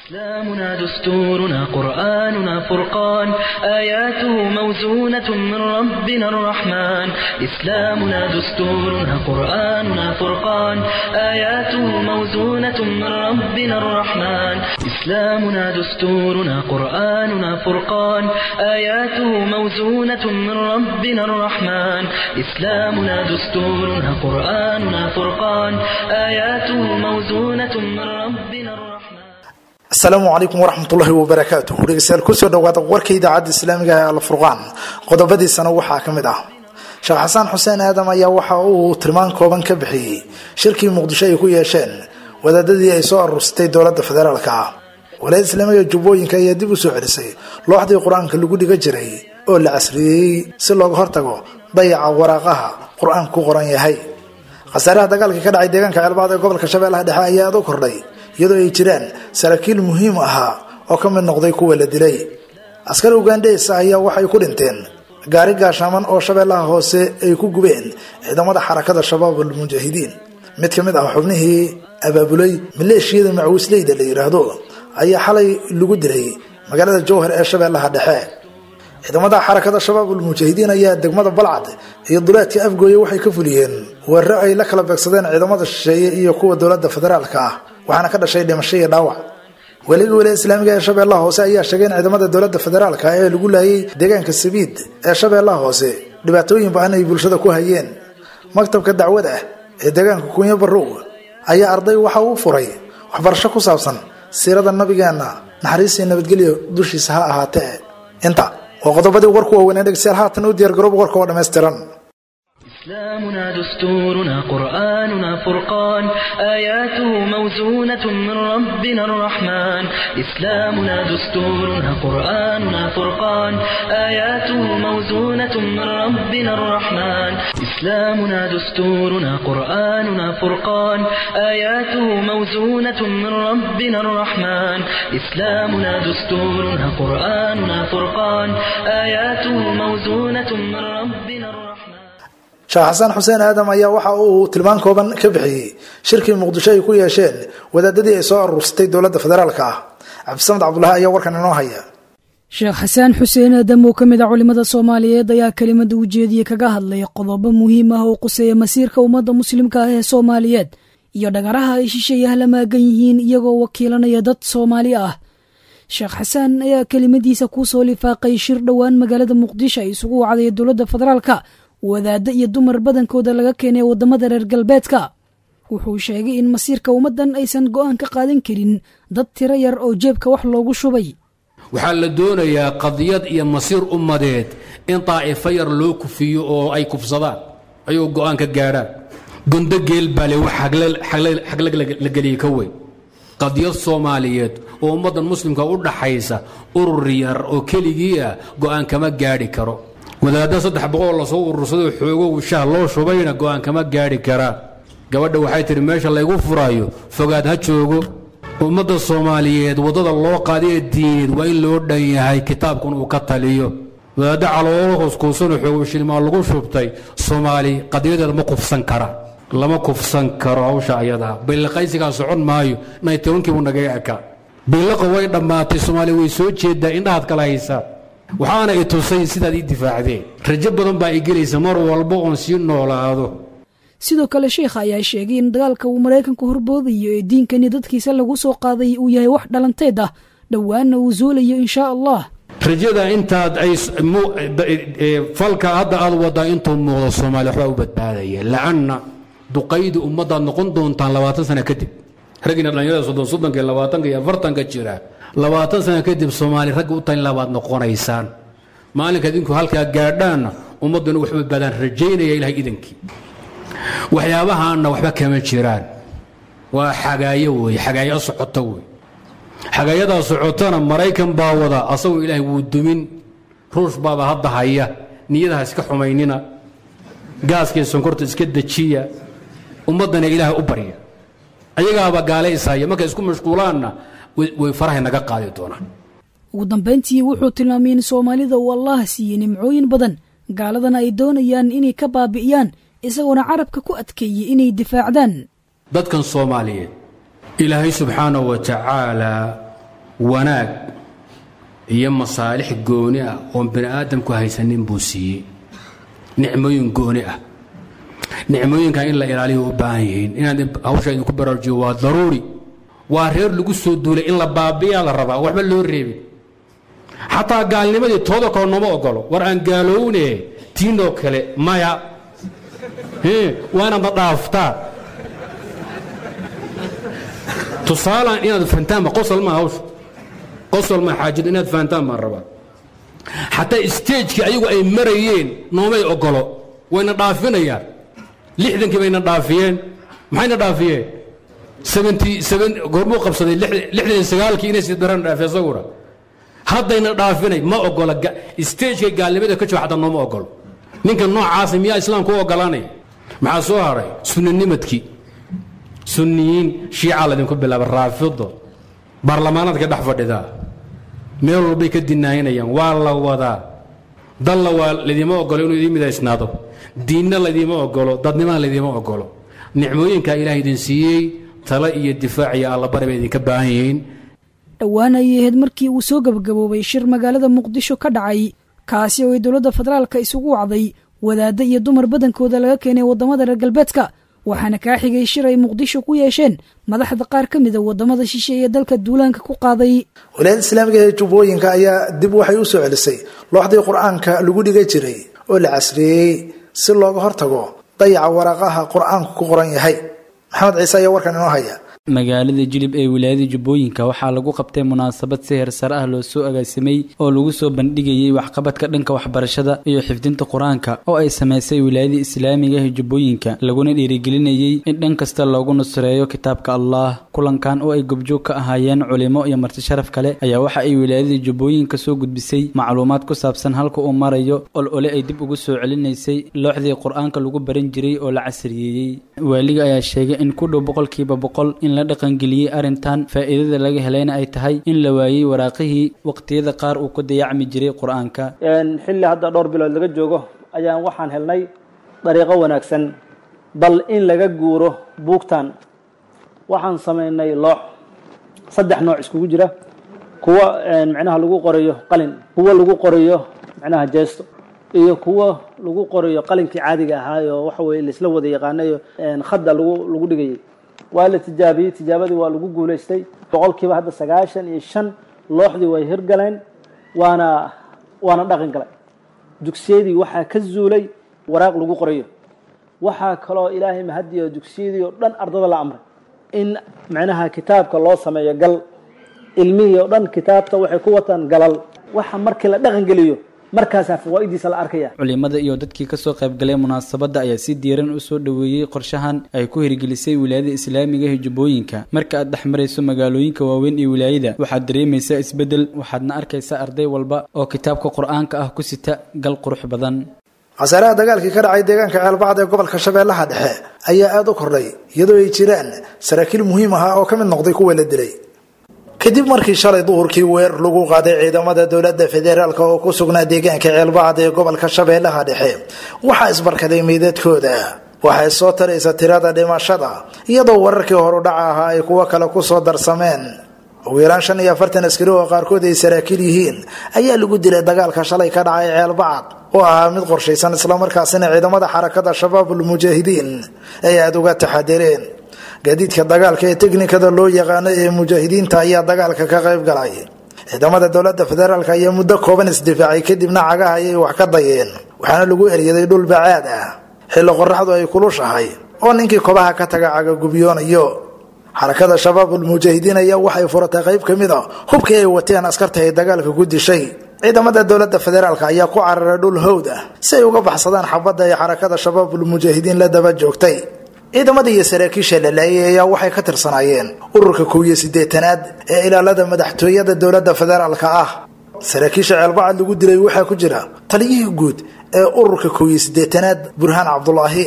إسلامنا دستورنا قرآننا فرقان آياته موزونة من ربنا الرحمن إسلامنا دستورنا قرآننا فرقان آياته موزونة من ربنا الرحمن إسلامنا دستورنا قرآننا فرقان آياته موزونة من ربنا الرحمن إسلامنا دستورنا قرآننا فرقان آياته موزونة من ربنا الرحمن asalaamu calaykum waraxmatullaahi wabarakaatu dhegeystayaal kusoo dhawaada warka idaacadda islaamiga ee alfurqaan qodobadiisana waxaa ka mid ah sheekh xasaan xuseen aadam ayaa waxa uu tilmaan kooban ka bixiyey shirkii muqdisho ay ku yeesheen wadaadadii ay soo aruursatay dowladda federaalka ah walaayada islaamiga jubbooyinka ayaa dib u soo celisay looxdii qur-aanka lagu dhiga jiray oo la casriyeeyey si looga hortago dayaca waraaqaha qur-aanka ku qoran yahay khasaaraha dagaalka ka dhacay deegaanka ceelbaad ee gobolka shabeellaha dhexe ayaa aad u kordhay iyadoo ay jiraan saraakiil muhiim ahaa oo ka mid noqday kuwa la dilay askar ugandhes ayaa waxay ku dhinteen gaari gaashaaman oo shabeellaha hoose ay ku gubeen ciidamada xarakada shabaab almujaahidiin mid ka mid ah xubnihii abaabulay maleeshiyada macawisleyda la yidhaahdo ayaa xalay lagu dilay magaalada jowhar ee shabeellaha dhexe ciidamada xarakada shabaab almujaahidiin ayaa degmada balcad iyo duleedka afgooye waxay ka fuliyeen weeraro ay la kala beegsadeen ciidamada shisheeye iyo kuwa dowladda federaalka ah waxaana ka dhashay dhimasho iyo dhaawac weliga waliya islaamiga ee shabeellaha hoose ayaa sheegay in ciidamada dowladda federaalka ee lagu laayay deegaanka sabiid ee shabeellaha hoose dhibaatooyin ba-an ay bulshada ku hayeen maktabka dacwada ee deegaanka kunyo barow ayaa arday waxa uu furay waxbarasho ku saabsan siirada nabigeena naxariisii nabadgelyo dushiisa ha ahaatee inta waa qodobadii warku waaweynee dhegeystayaal haatan u diyaargarooba warka oo dhammaystiran إسلامنا دستورنا قرآننا فرقان آياته موزونة من ربنا الرحمن إسلامنا دستورنا قرآننا فرقان آياته موزونة من ربنا الرحمن إسلامنا دستورنا قرآننا فرقان آياته موزونة من ربنا الرحمن إسلامنا دستورنا قرآننا فرقان آياته موزونة من ربنا الرحمن sheekh xasaan xuseen aadam ayaa waxa uu tilmaan kooban ka bixiyey shirkii muqdisho ay ku yeesheen wadaadadii ay soo aruursatay dowladda federaalka ah cabdisamed cabdulahi ayaa warkan inoo haya sheekh xasaan xuseen aadam oo ka mid a culimmada soomaaliyeed ayaa kelimada ujeediye kaga hadlay qodobo muhiim ah oo quseeya masiirka ummadda muslimka ah ee soomaaliyeed iyo dhagaraha ay shisheeyaha la maagan yihiin iyagoo wakiilanaya dad soomaali ah sheekh xasaan ayaa kelimadiisa kusoo lifaaqay shir dhowaan magaalada muqdisho ay isugu wacday dowladda federaalka wadaaddo iyo dumar badankooda laga keenay waddamada reer galbeedka wuxuu sheegay in masiirka ummaddan aysan go'aan ka qaadan karin dad tiro yar oo jeebka wax loogu shubay waxaa la doonayaa qadiyad iyo masiir ummadeed in daa'ifo yar loo kufiyo oo ay kufsadaan ayuu go'aan ka gaadhaan gondo geel baa le wax xaglag la geliyey ka weyn qadiyad soomaaliyeed oo ummaddan muslimka u dhaxaysa urur yar oo keligii ah go'aan kama gaadhi karo wadaadda saddex boqol lasoo urursadoo xoogow shaah loo shubayna go'aan kama gaadhi karaan gabadha waxay tidhi meesha laygu furaayo fogaad ha joogo ummadda soomaaliyeed waddada loo qaadee diineed waa in loo dhan yahay kitaabkun uu ka taliyo wadaadda caloolo hoskuusanoo xoogow shilmaa lagu shubtay soomaali qadiyadeeda ma kufsan kara lama kufsan karo hawsha ayadaa billiqaysigaa socon maayo naytobankiibuu nagaga ekaa billiqa way dhammaatay soomaaliya way soo jeedaa indhahaad kala haysaa waxaana i tusay sidaad ii difaacdeen rajo badan baa i gelaysa mar walba oon sii noolaado sidoo kale sheikha ayaa sheegay in dagaalka uu maraykanku horboodayo ee diinkani dadkiisa lagu soo qaaday uu yahay wax dhalanteed ah dhowaanna uu zuulayo inshaa allah rajada intaad ay falka hadda aad wadaa intuu muuqdo soomaaliya waxbaa u badbaadaya lacanna duqaydi ummaddaad noqon doontaan labaatan sana kadib raggiina dhallinyarada soddon soddonka iyo labaatanka iyo afartanka jira labaatan sana kadib soomaali ragga u talin labaad noqonaysaan maalinka idinku halkaa gaadhaanna ummadduna wax badbaadaan rajaynaya ilahay idankii waxyaabahaanna waxba kama jiraan waa xagaayo weeye xagaayo socota wey xagaayadaa socotana maraykan baa wada asagoo ilaahay wuu dumin ruush baaba hadda haya niyadaha iska xumaynina gaaskii sonkorta iska dejiya ummaddana ilaahay u barya ayagaaba gaalaysaya markay isku mashquulaanna way farahay naga qaadi doonaan ugu dambayntii wuxuu tilmaamay in soomaalida uu allah siiyey nimcooyin badan gaaladana ay doonayaan inay ka baabi'iyaan isagoona carabka ku adkeeyey inay difaacdaan dadkan soomaaliyeed ilaahay subxaanahu wa tacaalaa wanaag iyo masaalix gooni ah oon bani aadamku haysanin buu siiyey nicmooyin gooni ah nicmooyinkan in la ilaaliyo u baahan yihiin inaad hawsha idinku baraarujiyo waa daruuri waa reer lagu soo duulay in la baabiyaa la rabaa waxba loo reebin xataa gaalnimadii tooda kale nooma ogolo war aan gaalowne tiinoo kale maya waa inaad na dhaaftaa tusaalaan inaad fahantaan ba qosol maa hawsha qosol maa xaajada inaad fahantaan baan rabaa xataa stagekii ayagu ay marayeen noomay ogolo wayna dhaafinayaan lixdankii bayna dhaafiyeen maxayna dhaafiyeen goormuu qabsaday lixdan sagaalkii inay sidaran dhaafi isaguna haddayna dhaafinay ma ogola stagekay gaalnimada ka jooga xataa nooma ogolo ninka noocaasa miyaa islaamku u ogolaanaya maxaa soo haray sunninimadkii sunniyiin shiica laydinku bilaaba raafido baarlamaanaadka dhex fadhidaa meel walbay ka dinaayinayaan waa la wadaa dalla waa laydima ogolo inuu idiin midaysnaado diinna laydima ogolo dadnimana laydima ogolo nicmooyinkaa ilaah idin siiyey tale iyo difaac iyo allabari bay idinka baahan yihiin dhowaan ayay ahayd markii uu soo gabagaboobay shir magaalada muqdisho ka dhacay kaasi oo ay dowladda federaalka isugu wacday wadaadda iyo dumar badankooda laga keenay waddamada reer galbeedka waxaana kaa xigay shir ay muqdisho ku yeesheen madaxda qaar ka mida waddamada shishe ee dalka duulaanka ku qaaday walaayada islaamiga ee jubbooyinka ayaa dib waxay u soo celisay looxdii qur-aanka lagu dhiga jiray oo la casriyeeyey si looga hortago dayaca waraaqaha qur-aanku ku qoran yahay maxamed ciise ayaa warkan inoo haya magaalada jilib ee wilaayada jubbooyinka waxaa lagu qabtay munaasabad si heersare ah loo soo agaasimay oo lagu soo bandhigayay waxqabadka dhanka waxbarashada iyo xifdinta qur-aanka oo ay samaysay wilaayada islaamiga ee jubbooyinka laguna dhiirigelinayay in dhan kasta loogu nusreeyo kitaabka allah kulankan oo ay gobjoog ka ahaayeen culimo iyo marti sharaf kale ayaa waxa ay wilaayada jubbooyinka soo gudbisay macluumaad ku saabsan halka uu marayo ol ole ay dib ugu soo celinaysay looxdii qur-aanka lagu baran jiray oo la casriyeeyey waaliga ayaa sheegay in ku dhow boqolkiiba boqol in la dhaqangeliyey arrintan faa'iidada laga helayna ay tahay in la waayey waraaqihii waqtiyada qaar uu ku dayacmi jiray qur-aanka xilli hadda dhowr bilood laga joogo ayaan waxaan helnay dariiqo wanaagsan bal in laga guuro buugtan waxaan samaynay loox saddex nooc iskugu jira kuwa micnaha lagu qorayo qalin kuwa lagu qorayo micnaha jeesto iyo kuwa lagu qorayo qalinkii caadiga ahaayo waxa weye laisla wada yaqaanayo khadda lagu lagu dhigayay waa la tijaabiyey tijaabadii waa lagu guulaystay boqolkiiba hadda sagaashan iyo shan looxdii way hirgaleen waana waana dhaqan galay dugsiyadii waxaa ka zuulay waraaq lagu qorayo waxaa kaloo ilaahay mahadiyo dugsiyadii oo dhan ardada la amray in macnaha kitaabka loo sameeyo gal ilmihii oo dhan kitaabta waxay ku wataan galal waxa markii la dhaqan geliyo markaasaa fawaa'idiisa la arkaya culimada iyo dadkii kasoo qaybgalay munaasabadda ayaa si diiran u soo dhoweeyey qorshahan ay ku hirgelisay wilaayada islaamiga ee jubbooyinka marka aad dhex marayso magaalooyinka waaweyn ee wilaayada waxaad dareemaysaa isbeddel waxaadna arkaysaa arday walba oo kitaabka qur-aanka ah ku sita gal qurux badan khasaaraha dagaalkii ka dhacay deegaanka ceelbacd ee gobolka shabeellaha dhexe ayaa aada u kordhay iyadoo ay jiraan saraakiil muhiim ahaa oo ka mid noqday kuwa la dilay kadib markii shalay duhurkii weer lagu qaaday ciidamada dowladda federaalk oo ku sugnaa deegaanka ceelbacd ee gobolka shabeellaha dhexe waxaa isbarkaday meydadkooda waxay soo taraysa tirada dhimashada iyadoo wararkii horudhaca ahaa ay kuwo kale kusoo darsameen ugu yaraan shan iyo afartan askari oo qaarkood ay saraakiil yihiin ayaa lagu dilay dagaalka shalay ka dhacay ceelbacad oo ahaa mid qorshaysan islamarkaasina ciidamada xarakada shabaabul mujaahidiin ay aada uga taxadireen gaadiidka dagaalka ee teknikada loo yaqaano ee mujaahidiinta ayaa dagaalka ka qayb galay ciidamada dowlada federaalk ayaa muddo kooban isdifaacay kadibna cagaha ayay wax ka dayeen waxaana lagu eryaday dhul bacaad ah xilli qoraxdu ay kulushahay oo ninkii kobaha ka taga cagagubyoonayo xarakada shabaabul mujaahidiin ayaa waxay furatay qayb ka mid a hubkii ay wateen askarta ay dagaalka ku dishay ciidamada dowlada federaalk ayaa ku cararay dhul howd ah si ay uga baxsadaan xabadda ay xarakada shabaabul mujaahidiin la daba joogtay ciidamada iyo saraakiisha la laayay ayaa waxay ka tirsanaayeen ururka kow iyo siddeetanaad ee ilaalada madaxtooyada dowlada federaalka ah saraakiisha ceelbacad lagu dilay waxaa ku jira taliyihii guud ee ururka kow iyo siddeetanaad burhaan cabdulaahi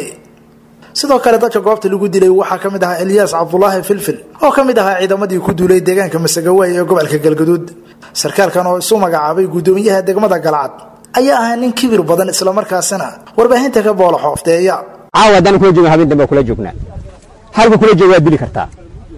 sidoo kale dadka goobta lagu dilay waxaa ka mid ahaa elyaas cabdulaahi filfil oo ka mid ahaa ciidamadii ku duulay deegaanka masagawaay ee gobolka galgaduud sarkaalkan oo isu magacaabay guddoomiyaha degmada galcad ayaa ahaa nin kibir badan islamarkaasina warbaahinta ka boola xoofteeya caawa haddaan kula joogna habeen dambe kula joognaa halka kula jooga waad dili kartaa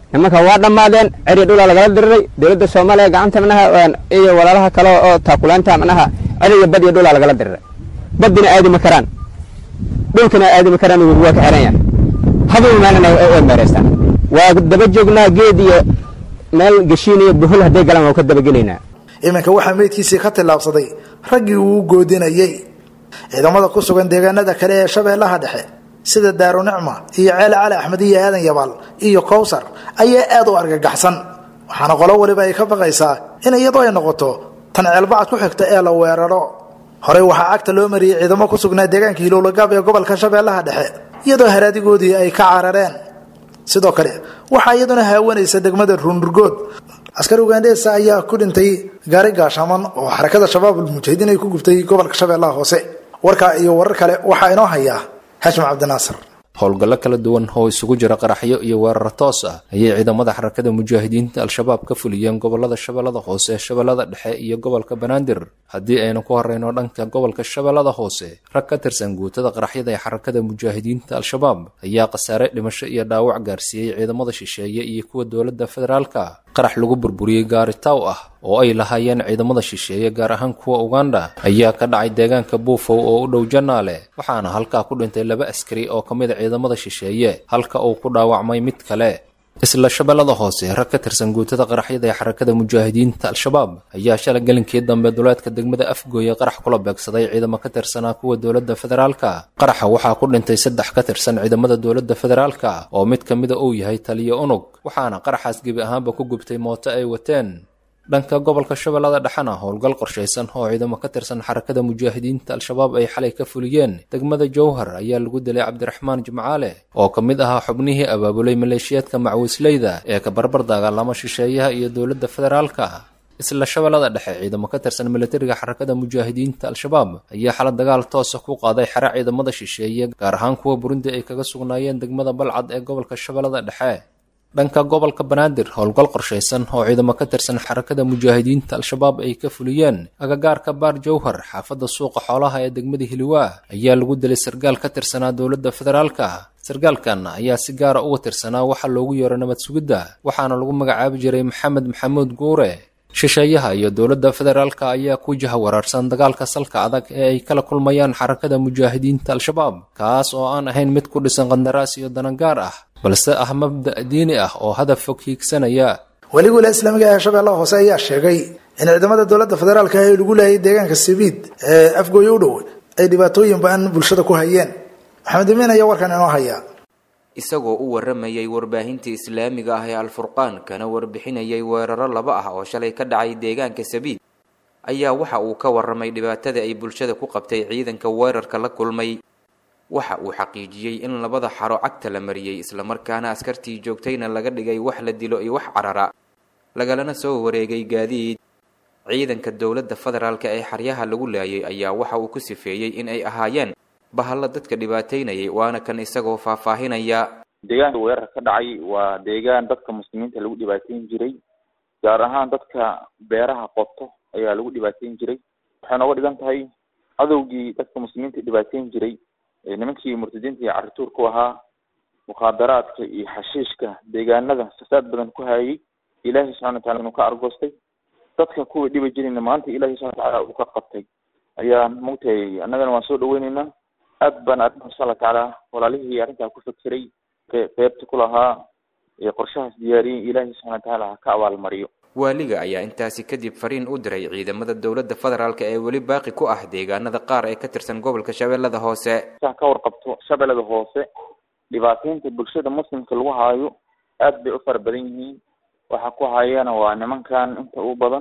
nimanka waa dhammaadeen ceri dhulaa lagala diriray dowladda soomaaliya gacanta manaha iyo walaalaha kale oo taakulaanta manaha ceriga bad iyo dhulaa lagala diriray baddina aadi ma karaan dhulkana aadi ma karaan waa ka xiran yahay habay maalina way meeraystaan waa daba joognaa geed iyo meel geshiin iyo buhul hadday galaan waa ka dabagelaynaa iminka waxaa meydkiisii ka tillaabsaday raggii uu goodinayey ciidamada ku sugan deegaanada kale ee shabeellaha dhexe sida daarunicma iyo ceele cali axmed iyo aadan yabaal iyo kowsar ayaa aad u argagaxsan waxaana qolo waliba ay ka baqaysaa in iyadoo ay noqoto tan ceelbacad ku xigta ee la weeraro horey waxaa cagta loo mariyey ciidamo ku sugnaa deegaanka hilowlagaab ee gobolka shabeellaha dhexe iyadoo haraadigoodii ay ka carareen sidoo kale waxaa iyaduna haawanaysa degmada ruunurgood askari ugandheesa ayaa ku dhintay gaari gaashaaman oo xarakada shabaabul mujaahidiin ay ku gubtay gobolka shabeellaha hoose warkaa iyo warar kale waxaa inoo hayaa xashim cabdinaasir howlgallo kala duwan oo isugu jira qaraxyo iyo weerar toos ah ayay ciidamada xarakada mujaahidiinta al-shabaab ka fuliyeen gobolada shabeellada hoose shabeellada dhexe iyo gobolka banaadir haddii aynu ku horeyno dhanka gobolka shabeellada hoose rag ka tirsan guutada qaraxyada ee xarakada mujaahidiinta al-shabaab ayaa khasaare dhimasho iyo dhaawac gaarsiiyey ciidamada shisheeye iyo kuwa dowladda federaalka qarax lagu burburiyey gaari taw ah oo ay lahaayeen ciidamada shisheeye gaar ahaan kuwa uganda ayaa ka dhacay deegaanka buufow oo u dhow janaale waxaana halkaa ku dhintay laba askari oo ka mid a ciidamada shisheeye halka uu ku dhaawacmay mid kale isla shabeellada hoose rag ka tirsan guutada qaraxyada ee xarakada mujaahidiinta al-shabaab ayaa shalay gelinkii dambe duleedka degmada afgooye qarax kula beegsaday ciidamo ka tirsanaa kuwa dowladda federaalka qaraxa waxaa ku dhintay saddex ka tirsan ciidamada dowladda federaalka oo mid ka mida uu yahay taliyo unug waxaana qaraxaas gebi ahaanba ku gubtay mooto ay wateen dhanka gobolka shabeellada dhexena howlgal qorshaysan oo ciidamo ka tirsan xarakada mujaahidiinta al-shabaab ay xalay ka fuliyeen degmada jowhar ayaa lagu dilay cabdiraxmaan jimcaale oo ka mid ahaa xubnihii abaabulay maleeshiyaadka macwiisleyda ee ka barbar dagaalama shisheeyaha iyo dowladda federaalka isla shabeellada dhexe ciidamo ka tirsan militariga xarakada mujaahidiinta al-shabaab ayaa xala dagaal toosa ku qaaday xere ciidamada shisheeye gaar ahaan kuwa burundi ay kaga sugnaayeen degmada balcad ee gobolka shabeellada dhexe dhanka gobolka banaadir howlgal qorshaysan oo ciidamo ka tirsan xarakada mujaahidiinta al-shabaab ay ka fuliyeen agagaarka baar jowhar xaafadda suuqa xoolaha ee degmada hiliwaa ayaa lagu dilay sargaal ka tirsanaa dowladda federaalka sargaalkan ayaa si gaara uga tirsanaa waxaa loogu yeero nabad sugidda waxaana lagu magacaabi jiray maxamed maxamuud guure shisheeyaha iyo dowladda federaalka ayaa ku jaha waraarsan dagaalka salka adag ee ay kala kulmayaan xarakada mujaahidiinta al-shabaab kaas oo aan ahayn mid ku dhisan qandaraas iyo danagaar ah balse ah mabda' diini ah oo hadaf fog hiigsanaya weli wiila islaamiga ee shabeellaha hoose ayaa sheegay in ciidamada dowladda federaalka ee lagu leeyay deegaanka sabiid ee afgooye u dhow ay dhibaatooyin ba-an bulshada ku hayeen maxamed imiin ayaa warkan inoo haya isagoo u warramayay warbaahinta islaamiga ah ee alfurqaan kana warbixinayay weeraro laba ah oo shalay ka dhacay deegaanka sabiid ayaa waxa uu ka warramay dhibaatada ay bulshada ku qabtay ciidanka weerarka la kulmay waxa uu xaqiijiyey in labada xaro cagta la mariyey islamarkaana askartii joogtayna laga dhigay wax la dilo iyo wax carara lagalana soo wareegay gaadiid ciidanka dowladda federaalka ee xaryaha lagu laayay ayaa waxa uu ku sifeeyey in ay ahaayeen bahalla dadka dhibaataynayay waana kan isagoo faahfaahinaya deegaanka weerar ka dhacay waa deegaan dadka muslimiinta lagu dhibaateyn jiray gaar ahaan dadka beeraha qoto ayaa lagu dhibaateyn jiray waxay nooga dhigan tahay cadowgii dadka muslimiinta dhibaateyn jiray nimankii murtadiinta iyo carituur ku ahaa mukhaadaraadka iyo xashiishka deegaanada fasaad badan ku hayay ilaahay subxana watacala inuu ka argoostay dadka kuwii dhibi jirayna maanta ilahay subxana watacaala uu ka qabtay ayaa maogtahay annagana waan soo dhaweyneynaa aad baan arrinta insha allah tacaala walaalihii arrintaa ku fekeray qeybta ku lahaa ee qorshahaas diyaariyey ilaahay subxana watacaala ha ka abaalmariyo waaliga ayaa intaasi kadib fariin u diray ciidamada dowladda federaalk ee weli baaqi ku ah deegaanada qaar ee ka tirsan gobolka shabeellada hoose saa ka warqabto shabeellada hoose dhibaateynta bulshada muslimka lagu haayo aad bay u fara badan yihiin waxa ku hayana waa nimankan inta u badan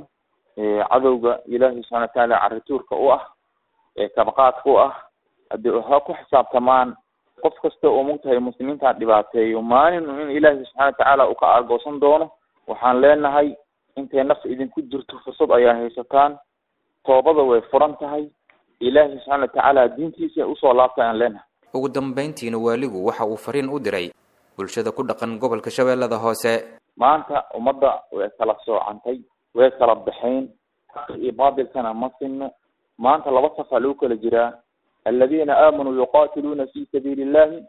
cadowga ilaahay subxana watacaala carituurka u ah ee kabaqaadka u ah haddii waxa ku xisaabtamaan qof kasta oo mogtahay muslimiintan dhibaateeyo maalin in ilaahay subxana watacaala uu ka argoosan doono waxaan leenahay intay naf idinku jirto fursad ayaa haysataan toobada way furan tahay ilaahay subxaana watacaala diintiisa usoo laabta ayaan leenahay ugu dambayntiina waaligu waxa uu fariin u diray bulshada ku dhaqan gobolka shabeellada hoose maanta ummadda way kala soocantay way kala baxayn xaqa iyo baatilkana ma sinno maanta laba safaa lagu kala jiraa aladiina aamanuu yuqaatiluuna fi sabiili illahi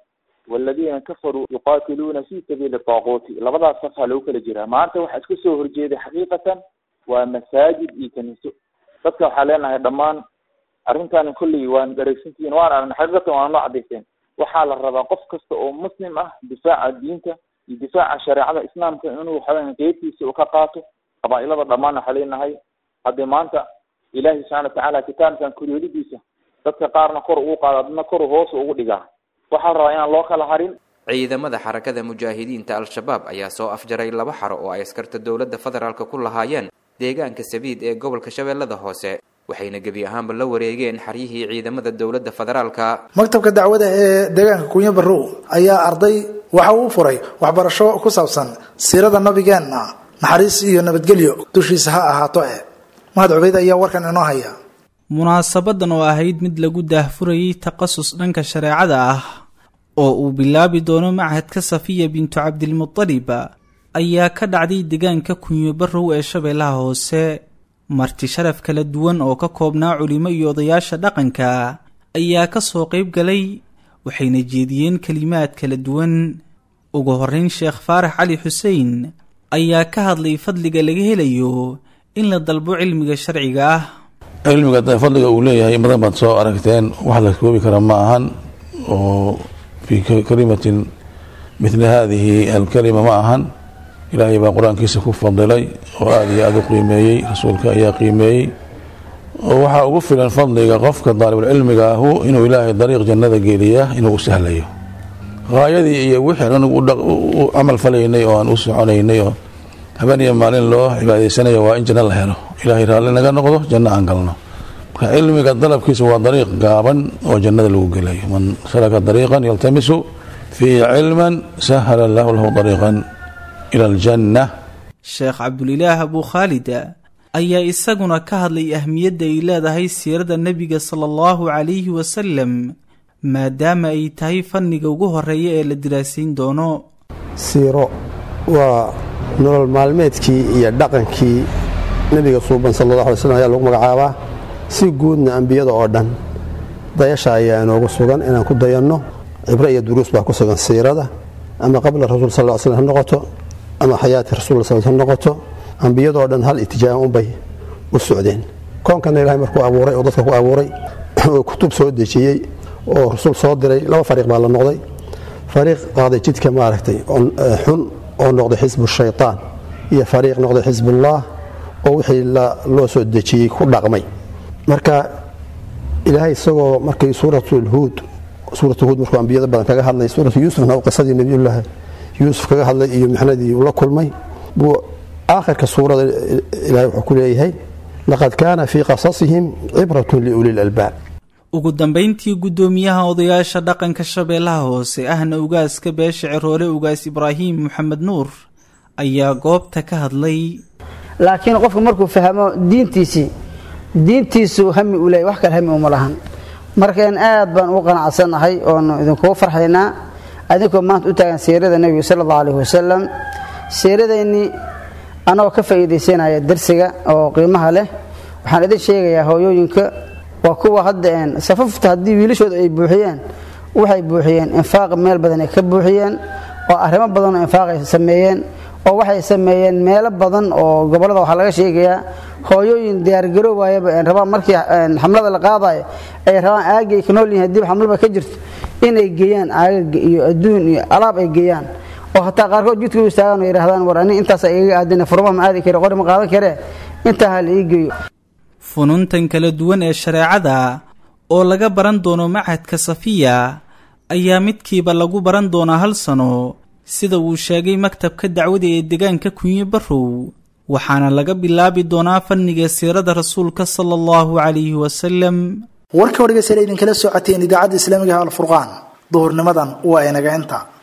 waladiina kafaruu yuqaatiluuna fi sabiili taaquuti labadaas safha lagu kala jiraa maanta waxaa iska soo horjeeday xaqiiqatan waa masaajid iyo kaniiso dadka waxaa leenahay dhammaan arrintan kolley waan dareysantihiin waan aragna xaqiiqatan waan noo cadayseen waxaa la rabaa qof kasta oo muslim ah difaaca diinta iyo difaaca shareecada islaamka inuu waxaweyan qeybtiisa uu ka qaato qabaa-ilada dhammaan waxaa leenahay haddii maanta ilaahi subxana watacaala kitaabkan koryoolidiisa dadka qaarna kor ugu qaado adna kor hoos ugu dhigaa waxaa la rabaa inaan loo kala harin ciidamada xarakada mujaahidiinta al-shabaab ayaa soo afjaray laba xaro oo ay askarta dowladda federaalk ku lahaayeen deegaanka sabiid ee gobolka shabeellada hoose waxayna gebi ahaanba la wareegeen xaryihii ciidamada dowladda federaalka maktabka dacwada ee deegaanka kunyo barrow ayaa arday waxa uu furay waxbarasho ku saabsan siirada nabigeenna naxariis iyo nabadgelyo dushiisa ha ahaato eh mahad cubeyd ayaa warkan inoo haya munaasabadan oo ahayd mid lagu daahfurayay takhasus dhanka shareecada ah oo uu bilaabi doono machadka safiya bintu cabdilmutalib ayaa ka dhacday deegaanka kunyo barrow ee shabeellaha hoose marti sharaf kala duwan oo ka koobnaa culimo iyo odayaasha dhaqanka ayaa ka soo qayb galay waxayna jeediyeen kelimaad kala duwan ugu horreyn sheekh faarax cali xuseen ayaa ka hadlay fadliga laga helayo in la dalbo cilmiga sharciga ah cilmiga fadliga uu leeyahay in badan baad soo aragteen wax la koobi kara ma ahan oo fii kalimatin mithli haadihi alkalima ma ahan ilaahay baa qur-aankiisa ku fadilay oo aada iyo aada u qiimeeyey rasuulka ayaa qiimeeyey oo waxaa ugu filan fadliga qofka daalibulcilmiga ahu inuu ilaahay dariiq jannada geeliya inuu u sahlayo haayadii iyo wixii anigu u camal falaynay oo aan u soconaynay oo habeen iyo maalin loo cibaadaysanayo waa in janno la helo ilaahay raalli naga noqdo janno aan galno marka cilmiga dalabkiisa waa dariiq gaaban oo jannada lagu gelayo man salaka dariiqan yaltamisu fiihi cilman sahala allahu lahu dariiqan ila aljanna sheekh cabdulilaah abuu khaalid ayaa isaguna ka hadlay ahmiyadda ay leedahay siirada nebiga sala allahu calayhi wasalam maadaama ay tahay fanniga ugu horeeya ee la diraasayn doono siiro waa nolol maalmeedkii iyo dhaqankii nebiga suuban sala allah alay slm ayaa lagu magacaabaa si guudna ambiyada oo dhan dayasha ayaa inoogu sugan inaan ku dayanno cibro iyo duruus baa ku sugan siirada ama qabla rasuul sal l slm ha noqoto ama xayaati rasul sl ha noqoto ambiyadoo dhan hal itijaaha unbay u socdeen koonkana ilahay markuu abuuray oo dadka ku abuuray oo kutub soo dejiyey oo rasuul soo diray laba fariiq baa la noqday fariiq qaaday jidka maaragtay xun oo noqday xisbu shaytaan iyo fariiq noqday xisbullah oo wixii loo soo dejiyey ku dhaqmay marka ilaahay isagoo markay suuratulhuud suuratu huud markuu ambiyada badan kaga hadlay suuratu yuusufna qisadii nebiyullaahi yuusuf kaga hadlay iyo mixnadii uu la kulmay buu aakhirka suurada ilahay wuxuu ku leeyahay laqad kaana fii qasasihim cibratun liuli lalbaab ugu dambayntii guddoomiyaha odayaasha dhaqanka shabeellaha hoose ahna ugaaska beesha ciroole ugaas ibraahim maxamed nuur ayaa goobta ka hadlay laakiin qofku markuu fahmo diintiisii diintiisu hami u leeyay wax kale hami uma lahan markaan aad baan ugu qanacsannahay oonu idinkugu farxaynaa adinkoo maanta u taagan siirada nebiga sala allahu alayhi wasalam siiradaynii anagoo ka faa'iidaysanaya darsiga oo qiimaha leh waxaan idin sheegayaa hooyooyinka waa kuwa hadda safafta haddii wiilashooda ay buuxiyeen waxay buuxiyeen infaaq meel badan ay ka buuxiyeen oo arrimo badan oo infaaq ay sameeyeen oo waxay sameeyeen meelo badan oo gobollada waxaa laga sheegayaa hooyooyin diyaargaroowaayaba rabaan markii xamlada la qaadayo ay rabaan aagga ay ka nool yihin haddiiba xamlaba ka jirto inay geeyaan aagaga iyo adduun iyo alaab ay geeyaan oo hataa qaarkood jidka u istaagaan oo yidhahdaan war ani intaasa igaga aadina furmaha ma aadi kare qori ma qaadan karee intaa ha la ii geeyo fununtan kala duwan ee shareecada oo laga baran doono machadka safiya ayaa midkiiba lagu baran doonaa hal sano sida uu sheegay maktabka dacwada ee deegaanka kunyo barrow waxaana laga bilaabi doonaa fanniga siirada rasuulka sala allahu calayhi wasalam warka wargeysa idinkala socoteen idaacadda islaamiga alfurqaan duhurnimadan waa inaga inta